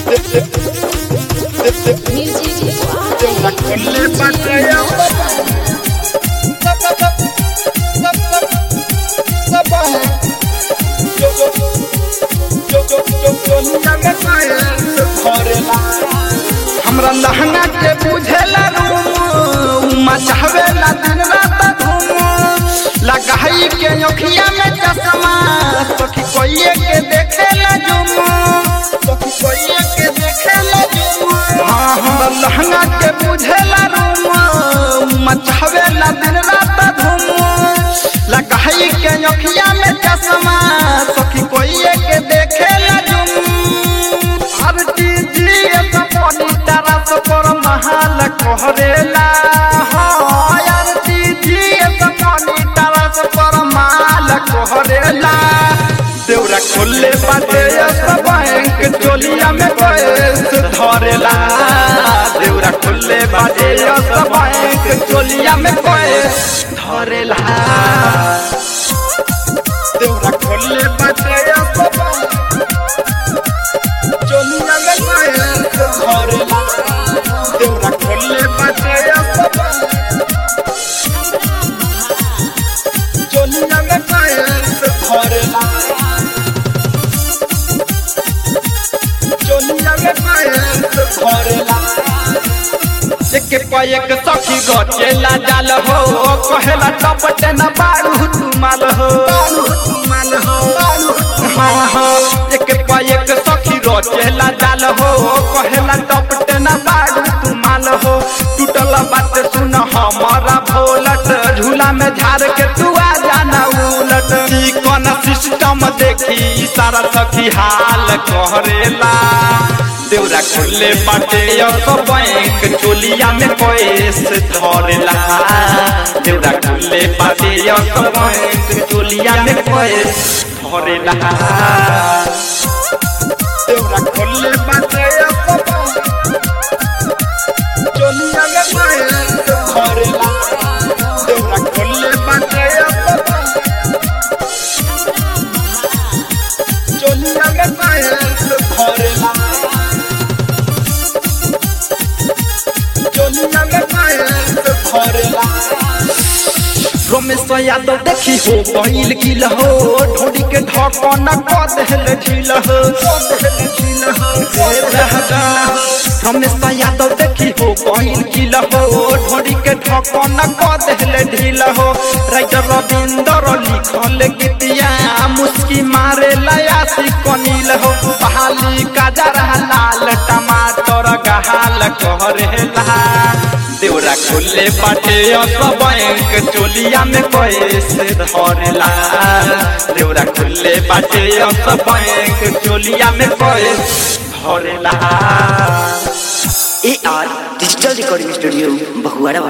हमरा लहंगा के बुझेला रूम मचावेला दिन रात धूम लगाई के अखिया में चश्मा सखी कोइए के देखेला जुम सखी कोइए के देखेला जुम हाँ हमरा लहंगा के बुझेला रूम मचावेला दिन रात धूम लगाई के अखिया में चश्मा सखी कोइए के देखेला जुम आरती जी सपनी तरस पर महाल कहरेला हाँ आरती जी सपनी तरस पर माल कहरेला देवरा खोले बाटे सब बैंक चोलिया में पैस धरेला देवरा खोले बाटे सब बैंक चोलिया में पैस धरेला देवरा खोले बाटे सब चोलिया में पैस धरेला देवरा खोले बाटे सब चोलिया में पैस धरेला चोलिया में पैस धरेला एक पैक सखी गचेला जाल हो कहेला टपटे न बारू तुमाल हो तुमाल हो हाँ हाँ एक पैक सखी गचेला जाल हो कहेला टपटे न बारू तुमाल हो टूटल बात सुन हमारा भोलट झूला में झाड़ के तू आ जाना उलट चिकन सिस्टम देखी सारा सखी हाल कहरेला देवरा खोले बाटे तो बैंक चोलिया में पैस धरेला देवरा खोले बाटे तो बैंक चोलिया में पैस धरेला देवरा खोले बाटे चोलिया में पैस धरेला देवरा खोले बाटे चोलिया में पैस धरेला चोलिया में पैस धरेला रमेश यादव देखी हो पहिल गिल हो ढोड़ी के ढकन क देहल झील हो रमेश यादव देखी हो पहिल गिल हो ढोड़ी के ढकन क देहल ढील हो राइटर रविंदर लिखल गीतिया मुस्की मारे लयासी कनील हो बहाली काजरा लाल टमाटर गहाल कहरेला देवरा खोले बाटे सब बैंक चोलिया में पैसे धरेला देवरा खोले बाटे सब बैंक चोलिया में पैसे धरेला A R digital recording studio Bahuara